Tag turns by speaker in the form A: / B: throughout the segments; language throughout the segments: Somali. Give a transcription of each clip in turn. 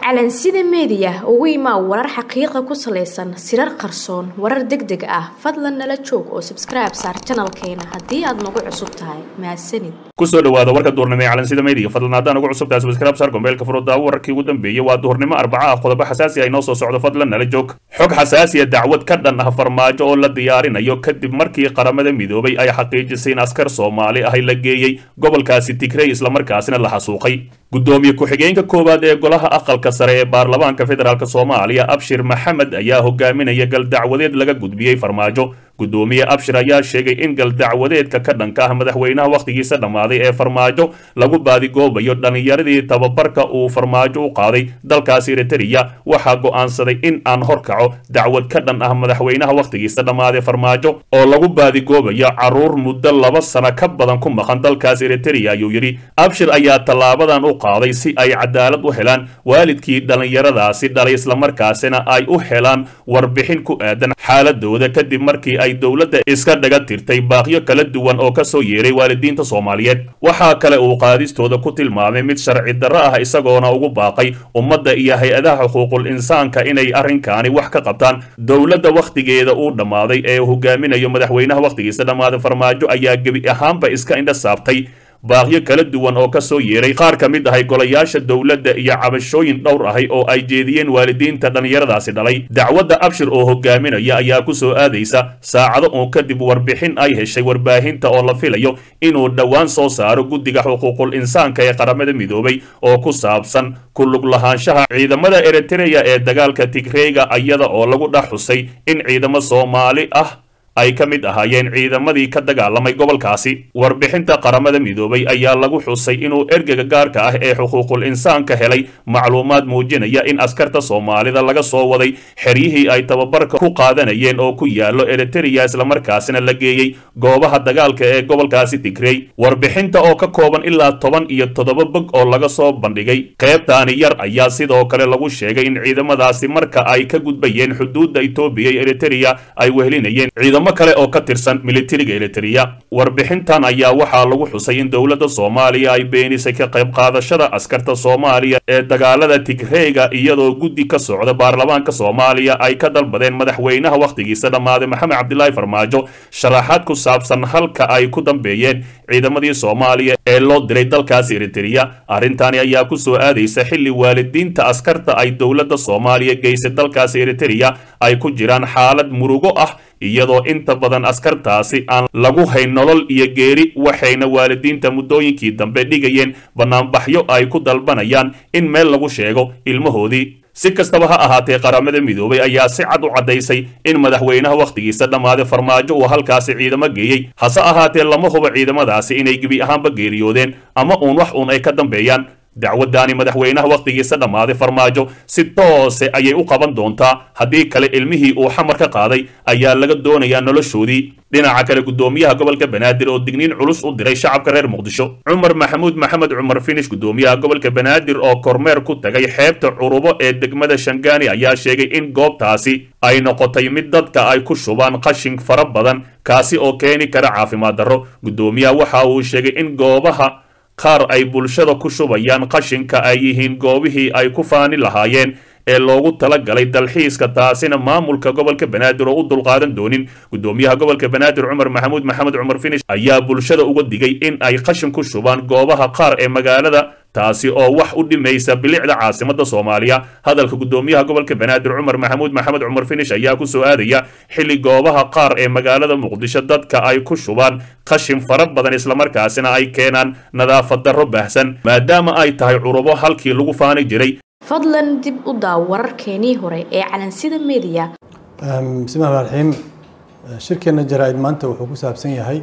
A: calansida meediya ugu imaa warar xaqiiqa ku salaysan sirar qarsoon warar deg deg ah fadlan nala joog oo sabskribe saar janalkeena haddii aad nagu cusub tahay mahadsanid
B: kusoo dhawaada warka duurnimo ee calansida meediya fadlan haddaan ugu cusub tahay sabskribe saar gombeelka furudaawo wararkii ugu dambeeyey waa duurnimo arbaca ah qodobo xasaasi ah inoo soo socdo fadlan nala joog xog xasaasiya dacwad ka dhan ah farmaajo oo la diyaarinayo kadib markii qaramada midoobay ay xaqiijisay in askar soomaali ahi la geeyey gobolkaasi tigrey islamarkaasina la xasuuqay gudoomiye ku-xigeenka koowaad ee golaha aqalka sare ee baarlamaanka federaalk soomaaliya abshir maxamed ayaa hogaaminaya galdacwadeed laga gudbiyey farmaajo gudoomiye abshir ayaa sheegay in galdacwadeedka ka dhanka ah madaxweynaha wakhtigiisa dhammaaday ee farmaajo lagu baadigoobayo dhallinyaradii tababarka uu farmaajo u qaaday dalkaasi eritreya waxaa go'aansaday in aan horkaco dacwad ka dhan ah madaxweynaha wakhtigiisa dhammaaday farmaajo oo lagu baadigoobayo caruur muddo laba sano ka badan ku maqan dalkaas eritreya ayuu yidhi abshir ayaa tallaabadan u qaaday si ay cadaalad u helaan waalidkii dhallinyaradaasi dhalay islamarkaasina ay u helaan warbixin ku aadan xaaladooda kadib markii ay dowladda iska dhaga tirtay baaqyo kala duwan oo ka soo yeeray waalidiinta soomaaliyeed waxaa kale uu qaadistooda ku tilmaamay mid sharci darro ah isagoona ugu baaqay ummadda iyo hay-adaha xuquuqul insaanka inay arrinkaani wax ka qabtaan dowladda wakhtigeeda uu dhammaaday ee hogaaminayo madaxweynaha wakhtigiisa dhammaaday farmaajo ayaa gebi ahaanba iska indha saabtay baaqyo kala duwan oo ka soo yeeray qaar ka mid ahay golayaasha dowladda iyo cabashooyin dhowr ahay oo ay jeediyeen waalidiinta dhallinyaradaasi dhalay dacwadda abshir oo hogaaminaya ayaa ku soo aadaysa saacado uun kadib warbixin ay heshay warbaahinta oo la filayo inuu dhowaan soo saaro guddiga xuquuqul insaanka ee qaramada midoobay oo ku saabsan ku lug lahaanshaha ciidamada eritreya ee dagaalka tigreyga iyada oo lagu dhex xusay in ciidamo soomaali ah ay ka mid ahaayeen ciidamadii ka dagaalamay gobolkaasi warbixinta qaramada midoobay ayaa lagu xusay inuu ergega gaarka ah ee xuquuqul insaanka helay macluumaad muujinaya in askarta soomaalida laga soo waday xeryihii ay tababarka ku qaadanayeen oo ku yaallo eritreya islamarkaasina la geeyey goobaha dagaalka ee gobolkaasi tigrey warbixinta oo ka kooban ilaa toban iyo toddoba bog oo laga soo bandhigay qeybtaani yar ayaa sidoo kale lagu sheegay in ciidamadaasi marka ay ka gudbayeen xuduudda etoobiya iyo eritreya ay wehelinayeen ciidamo kale oo ka tirsan militariga eritreya warbixintan ayaa waxaa lagu xusay in dowladda soomaaliya ay beenisay ka qayb qaadashada askarta soomaaliya ee dagaalada tigreyga iyadoo guddi ka socda baarlamaanka soomaaliya ay ka dalbadeen madaxweynaha wakhtigiisa dhammaaday maxamed cabdilaahi farmaajo sharaxaad ku saabsan halka ay ku dambeeyeen ciidamadii soomaaliya ee loo diray dalkaasi eritreya arrintani ayaa ku soo aadaysa xilli waalidiinta askarta ay dowladda soomaaliya geysay dalkaasi eritreya ay ku jiraan xaalad murugo ah iyadoo inta badan askartaasi aan lagu hayn nolol iyo geeri waxayna waalidiinta muddooyinkii dambe dhigayeen bannaanbaxyo ay ku dalbanayaan in meel lagu sheego ilmahoodii si kastaba ha ahaatee qaramada midoobay ayaa si cad u caddaysay in madaxweynaha wakhtigiisa dhammaaday farmaajo uu halkaasi ciidamo geeyey hase ahaatee lama hubo ciidamadaasi inay gebi ahaanba geeriyoodeen ama uun wax uun ay ka dambeeyaan dacwaddaani madaxweynaha wakhtigiisa dhammaaday farmaajo si toose ayay u qaban doontaa haddii kale ilmihii uu xamar ka qaaday ayaa laga doonayaa noloshoodii dhinaca kale gudoomiyaha gobolka banaadir oo digniin culus u diray shacabka reer muqdisho cumar maxamuud maxamed cumar finish gudoomiyaha gobolka banaadir oo kormeer ku tagay xeebta curubo ee degmada shangaani ayaa sheegay in goobtaasi ay noqotay mid dadka ay ku shubaan qashin fara badan kaasi oo keeni kara caafimaad darro gudoomiyaha waxa uu sheegay in goobaha qaar ay bulshada ku shubayaan qashinka ay yihiin goobihii ay ku faani lahaayeen ee loogu talagalay dalxiiska taasina maamulka gobolka banaadir oo u dulqaadan doonin gudoomiyaha gobolka banaadir cumar maxamuud maxamed cumar finish ayaa bulshada uga digay in ay qashin ku shubaan goobaha qaar ee magaalada taasi oo wax u dhimaysa bilicda caasimada soomaaliya hadalka gudoomiyaha gobolka banaadir cumar maxamuud maxamed cumar finish ayaa ku soo aadaya xilli goobaha qaar ee magaalada muqdisho dadka ay ku shubaan qashin fara badan islamarkaasina ay keenaan nadaafad darro baahsan maadaama ay tahay curubo halkii lagu faani jiray
A: fadlan dib u daaw wararkeenii hore ee calansida meediya
C: bismillahi raxiim shirkeena jaraa-id maanta wuxuu ku saabsan yahay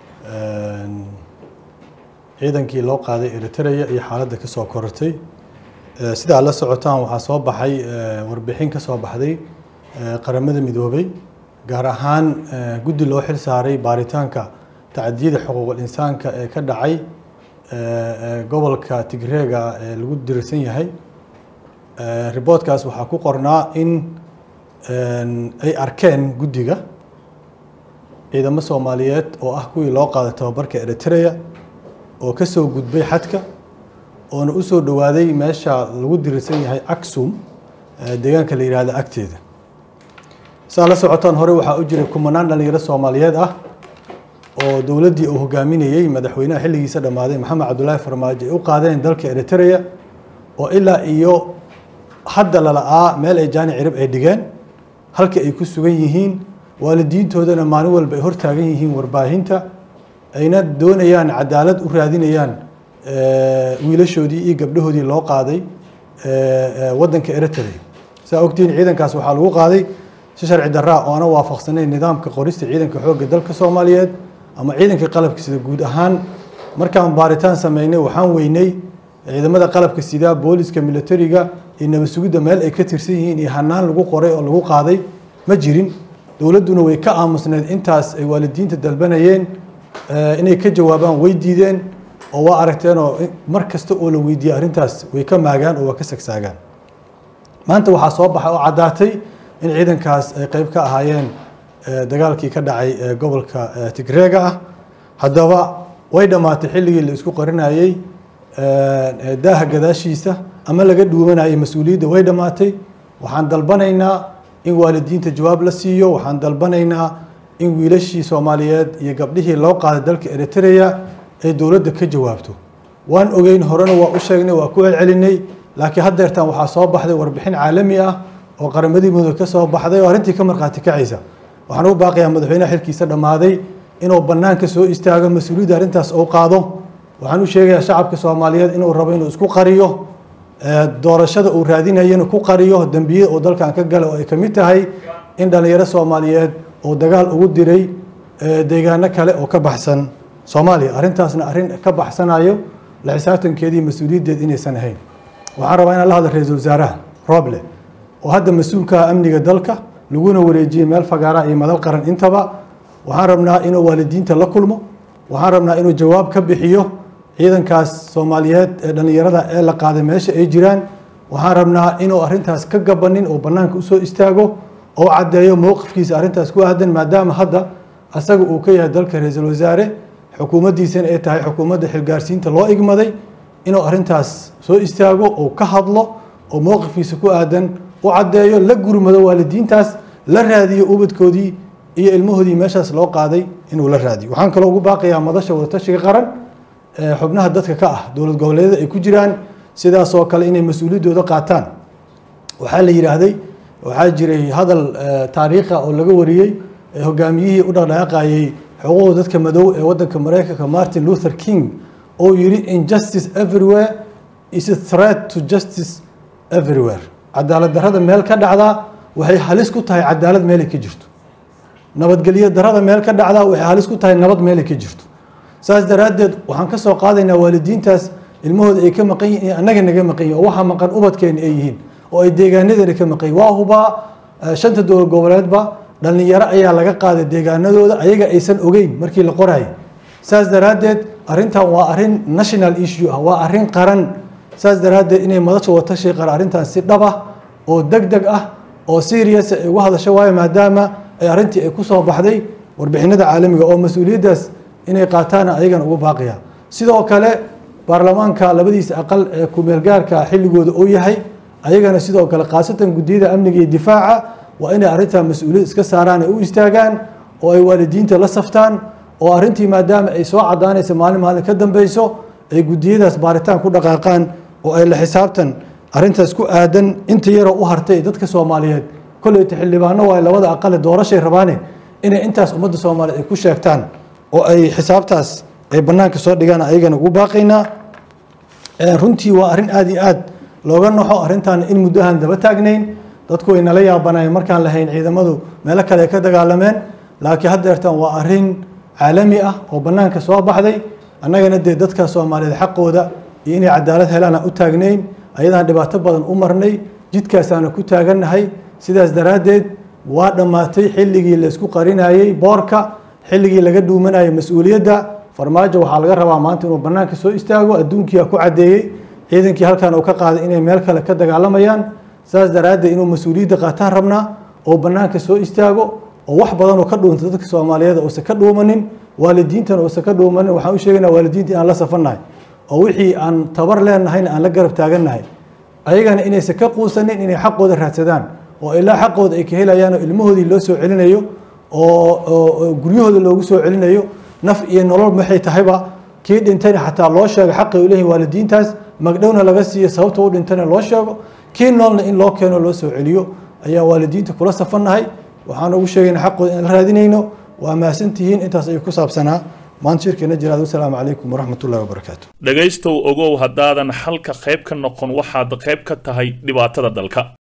C: ciidankii loo qaaday eritreya iyo xaaladda ka soo korortay sidaa la socotaan waxaa soo baxay warbixin ka soo baxday qaramada midoobay gaar ahaan guddi loo xil saaray baaritaanka tacdiyada xuquuqul insaanka ee ka dhacay gobolka tigreega ee lagu dirsan yahay riboodkaas waxaa ku qornaa in ay arkeen guddiga ciidamo soomaaliyeed oo ah kuwii loo qaaday tababarka eritrea oo ka soo gudbay xadka oona u soo dhowaaday meesha lagu dirirsan yahay aksum deegaanka la yidhaahdo agteeda saa la socotaan hore waxaa u jiray kumanaan dhalinyaro soomaaliyeed ah oo dowladdii uu hogaaminayey madaxweynaha xilligiisa dhammaaday maxamed cabdulaahi farmaajo ay u qaadeen dalka eritrea oo ilaa iyo hadda lala'aa meel ay jaani cirib ay dhigeen halka ay ku sugan yihiin waalidiintoodana maalin walba ay hortaagan yihiin warbaahinta ayna doonayaan cadaalad u raadinayaan wiilashoodii iyo gabdhahoodii loo qaaday waddanka eritrea saa ogtihiin ciidankaas waxaa lagu qaaday si sharci daraa oona waafaqsanayn nidaamka qorista ciidanka xoogga dalka soomaaliyeed ama ciidanka qalabka sida guud ahaan markaan baaritaan sameynay waxaan weynay ciidamada qalabka sida booliska militariga iyo nabad sugidda meel ay ka tirsan yihiin iyo hanaan lagu qoray oo lagu qaaday ma jirin dowladduna way ka aamusneed intaas ay waalidiinta dalbanayeen inay ka jawaabaan way diideen oo waa aragteenoo mar kasta oo la weydiiyey arrintaas way ka maagaan oo waa ka sagsaagaan maanta waxaa soo baxay oo caddaatay in ciidankaas ay qeyb ka ahaayeen dagaalkii ka dhacay gobolka tigreega ah haddaba way dhammaatay xilligii la isku qarinayey daaha gadaashiisa ama laga dhuumanayay mas-uuliyadda way dhammaatay waxaan dalbanaynaa in waalidiinta jawaab la siiyo waxaan dalbanaynaa in wiilashii soomaaliyeed iyo gabdhihii loo qaaday dalka eritrea ay dowladda ka jawaabto waan ogeyn horena waa u sheegnay waa ku celcelinay laakiin haddeertaan waxaa soo baxday warbixin caalami ah oo qaramadii mudug ka soo baxday oo arrintii ka markhaati kacaysa waxaan u baaqayaa madaxweynaha xilkiisa dhammaaday inuu bannaanka soo istaago mas-uuliyadda arrintaas uu qaado waxaan u sheegayaa shacabka soomaaliyeed inuu rabo inuu isku qariyo doorashada uu raadinayana ku qariyo dembiyada uu dalkan ka gala oo ay ka mid tahay in dhallinyaro soomaaliyeed oo dagaal ugu diray deegaano kale oo ka baxsan soomaaliya arrintaasna arrin ka baxsanayo la xisaabtankeedii mas-uuliyaddeed inaysan ahayn waxaan rabaa inaan la hadla ra-iisul wasaaraha roble oo hadda mas-uulka amniga dalka laguna wareejiyey meel fagaara iyo madal qaran intaba waxaan rabnaa inuu waalidiinta la kulmo waxaan rabnaa inuu jawaab ka bixiyo ciidankaas soomaaliyeed ee dhallinyarada ee la qaaday meesha ay jiraan waxaan rabnaa inuu arrintaas ka gabanin oo bannaanka usoo istaago oo caddeeyo mowqifkiisa arrintaas ku aadan maadaama hadda asaga uu ka yahay dalka ra-iisul wasaare xukuumaddiisana ay tahay xukuumadda xilgaarsiinta loo igmaday inuu arrintaas soo istaago oo ka hadlo oo mowqifkiisa ku aadan u caddeeyo la gurmado waalidiintaas la raadiyo ubadkoodii iyo ilmahoodii meeshaas loo qaaday inuu la raadiyo waxaan kaloo ugu baaqayaa madasha wadatashiga qaran xubnaha dadka ka ah dowlad goboleedyada ay ku jiraan sidaasoo kale inay mas-uuliyaddooda qaataan waxaa la yidhaahday waxaa jiray hadal taariikha oo laga wariyey hogaamiyihii u dhaqdhaqaaqayey xuquuqda dadka madow ee wadanka mareykanka martin luther king oo yidhi injustice everywhere is a threat to justice everywhere cadaalad darrada meel ka dhacdaa waxay halis ku tahay cadaalad meelay ka jirto nabadgelyo darrada meel ka dhacdaa waxay halis ku tahay nabad meelay ka jirto saas daraaddeed waxaan ka soo qaadaynaa waalidiintaas ilmahooda ay ka maqan yihin annaga naga maqan yihin oo waxaa maqan ubadkeena ay yihiin oo ay deegaanadeena ka maqan yihin waa hubaa shanta dowlad goboleedba dhallinyaro ayaa laga qaaday deegaanadooda ayaga aysan ogeyn markii la qorayay saas daraaddeed arrintan waa arrin national issue ah waa arrin qaran saas daraaddeed inay madasha watashi qaran arrintan si dhab ah oo deg deg ah oo serious ay uga hadasho waayo maadaama ay arrintii ay ku soo baxday warbixinada caalamiga oo mas-uuliyaddaas inay qaataana ayagana ugu baaqaya sidoo kale baarlamaanka labadiisa aqal ee kumeelgaarka xilligooda uu yahay ayagana sidoo kale khaasatan guddiyada amniga iyo difaaca waa inay arrintaa mas-uuliyad iska saaraan ay u istaagaan oo ay waalidiinta la saftaan oo arrintii maadaama ay soo cadaanaysa maalin maalin ka dambeyso ay guddiyadaas baaritaan ku dhaqaaqaan oo ay la xisaabtan arrintaas ku aadan inta yaroo u hartay dadka soomaaliyeed kolleyta xildhibaano waay labada aqale doorashay rabaane inay intaas ummadda soomaaliyeed ay ku sheegtaan oo ay xisaabtaas ay bannaanka soo dhigaan ayagana ugu baaqaynaa runtii waa arrin aada iyo aad looga naxo arrintaana in muddahan daba taagnayn dadku way nala yaabanayeen markaan lahayn ciidamadu meelo kale ay ka dagaalameen laakiin haddeertan waa arrin caalami ah oo bannaanka soo baxday annagana dee dadka soomaaliyeed xaqooda iyo inay cadaalad helaana u taagnayn ayadaan dhibaato badan u marnay jidkaasaana ku taagannahay sidaas daraaddeed waa dhammaatay xilligii la isku qarinayey boorka xilligii laga dhuumanayay mas-uuliyadda farmaajo waxaa laga rabaa maanta inuu bannaanka soo istaago adduunkiia ku caddeeyey ciidankii halkan uu ka qaaday inay meel kale ka dagaalamayaan saas daraaddeed inuu mas-uuliyadda qaataan rabnaa oo bannaanka soo istaago oo wax badan oo ka dhuunta dadka soomaaliyeed uusan ka dhuumanin waalidiintana uusan ka dhuumanin waxaan u sheegaynaa waalidiinta inaan la safannahay oo wixii aan tabar leenahayna aan la garab taagannahay ayagana inaysan ka quusanin inay xaqooda raadsadaan oo ilaa xaqooda ay ka helayaan oo ilmahoodii loo soo celinayo oo guryahooda loogu soo celinayo naf iyo nolol maxay tahayba kii dhintayna xataa loo sheego xaqi u leeyihin waalidiintaas magdhowna laga siiyo sababta u dhintayna loo sheego kii noolna in loo keeno loo soo celiyo ayaa waalidiinta kula safannahay waxaan ugu sheegayna xaqooda inaan la raadinayno waa mahadsantihiin intaas ayuu ku saabsanaa maanta shirkeena jiraad wasalaamu calaykum waraxmatullahi wabarakaatu
B: dhegaystow ogow haddaadan xalka qayb ka noqon waxaad qayb ka tahay dhibaatada dalka